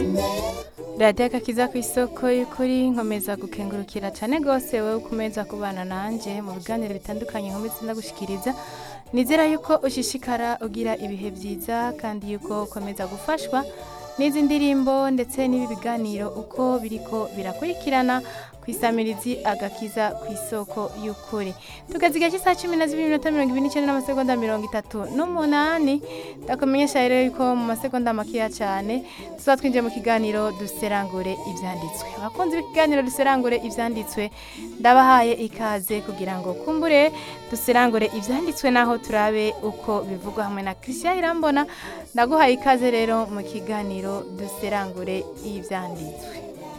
radiyo agakiza ku isoko y'ukuri nkomeza gukengurukira cyane rwose wowe ukomeza kubana nanjye mu biganiro bitandukanye nkomeza ndagushikiriza nizera yuko ushishikara ugira ibihe byiza kandi yuko ukomeza gufashwa n'izi ndirimbo ndetse n'ibi biganiro uko biriko birakurikirana ku isamirizi agakiza ku isoko y'ukuri tugeze igihe cy'isaha cumi na zibiri minota mirongo ibiri n'icyenda n'amasegonda mirongo itatu n'umunani ndakumenyesha rero yuko mu masegonda makeya cyane tuzaba twinjiye mu kiganiro duserangure ibyanditswe abakunzi b'ikiganiro duserangure ibyanditswe ndabahaye ikaze kugira ngo kumbure duserangure ibyanditswe naho turabe uko bivugwa hamwe na christian irambona ndaguhaye ikaze rero mu kiganiro duserangure ibyanditswe